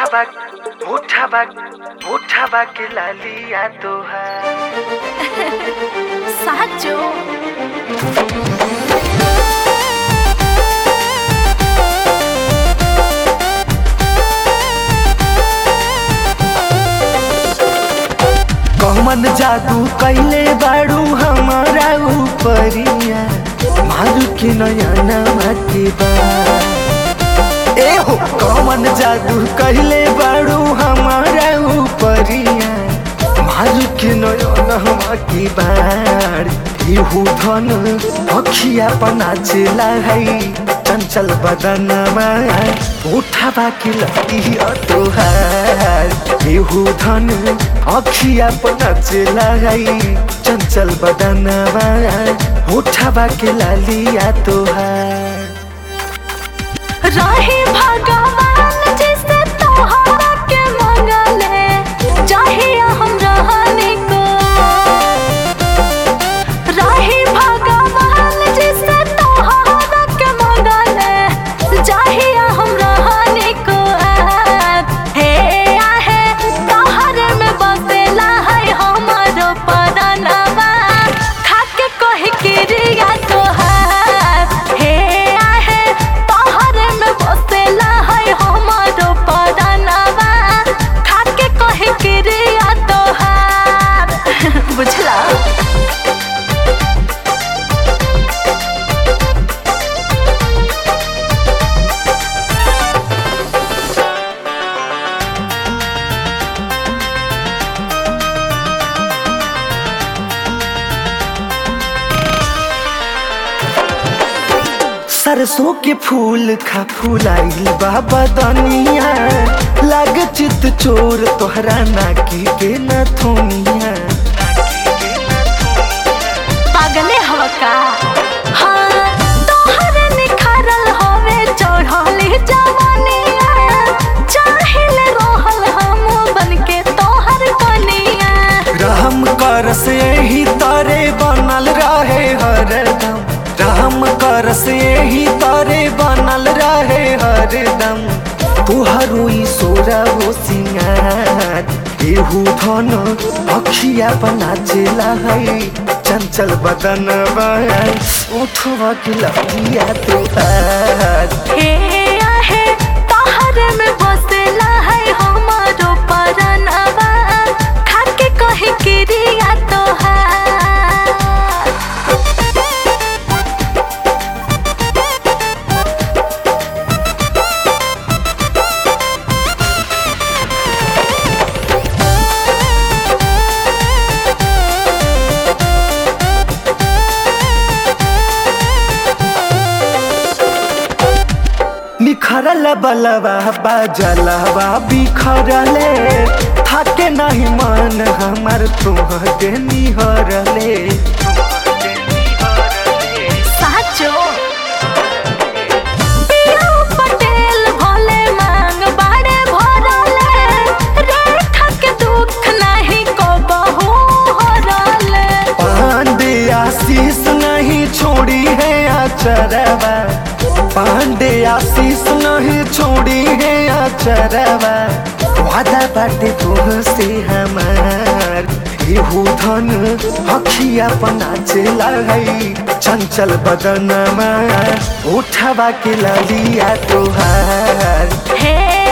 उठावा उठावा उठावा के लालिया तोहार સાચો कमन जादू कैले बाड़ू हमारा ऊपरिया मारू के नयना के बा ए हो कमन जादू कैले बाड़ू हमारा ऊपरिया मारू के नयना के बाड़ इहू धन अखिया पना चला है चंचल बदनमा उठावा के लतिया तोहार इहू धन अखिया पना चला है चंचल बदनमा उठावा के लालिया तोहार रहे भगवान जिसे तोहरा के मंगले चाहिए हम रहने को रहे भगवान जिसे तोहरा के मंगले चाहिए हम रहने को हे आहे तोहरे में बसेला है हमारो परानवा खाके कहे क्रिया तोहार हे आहे तोहरे में बसेला है हमारो परानवा खाके कहे क्रिया तोहार बुझला सरसों के फूल खा फूलाइल बाबा दनिया लाग चित चोर तोहरा नाकी के नथुनिया पागले हवा का हाँ तोहरे निखारल हवे चढ़ली जवानिया चाहिले रहल हम बनके तोहर कनिया रहम कर से ही तारे बनल रहे हरदम रहम कर से ही तारे बनल रहे हरदम तुहरो ई सोरा हो सिंगार एहू धन अखिया बना चला है चंचल बदन उठवा के लगिया तोहार हे आहे तोहरे में बसेला है हमारो परनवा खाके कहे क्रिया तोहार निखरल बलवा बाजलवा बिखरले थाके नहीं मन हमर तुहके निहरले साचो पिया पटेल भोले मांग बाड़े भरले रेखा के दुख नहीं को बहु हरले पांडे आशीष नहीं छोड़ी है आचरवा पांडे आशीष नहीं छोड़ी है आचरवा वादा बाटे तुहसे हमार एहू धन अखिया पना चला है चंचल बदनमा उठवा के ललिया तोहार हे